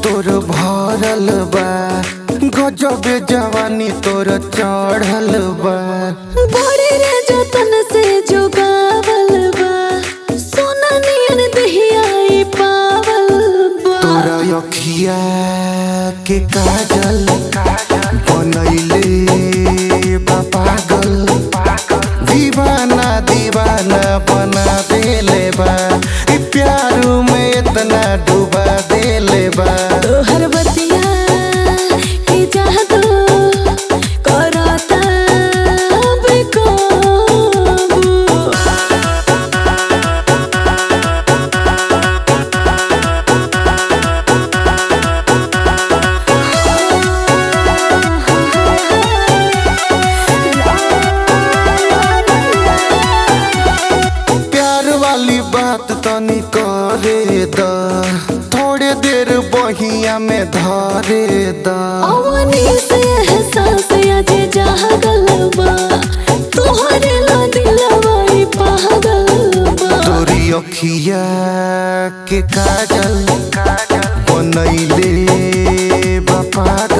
तोर भरल बा गजबे जवानी तोर चढ़ल बा बड़े रे जतन से जोगावल बा सोना नियन दहिया ई पावल बा तोरा अखिया के काजल बनैले बा पागल दीवाना दीवाना बना देले बा ई प्यार में इतना डुबा देले बा तोहर बतिया के जादू करता बेकाबू प्यार वाली बात तनी करे द थोड़े देर बहिया में धरे द अवनी से एहसास आज जागल बा तोहरे ला दिलवा ई पागल बा तोरी अखिया के काजल बनैले बा पागल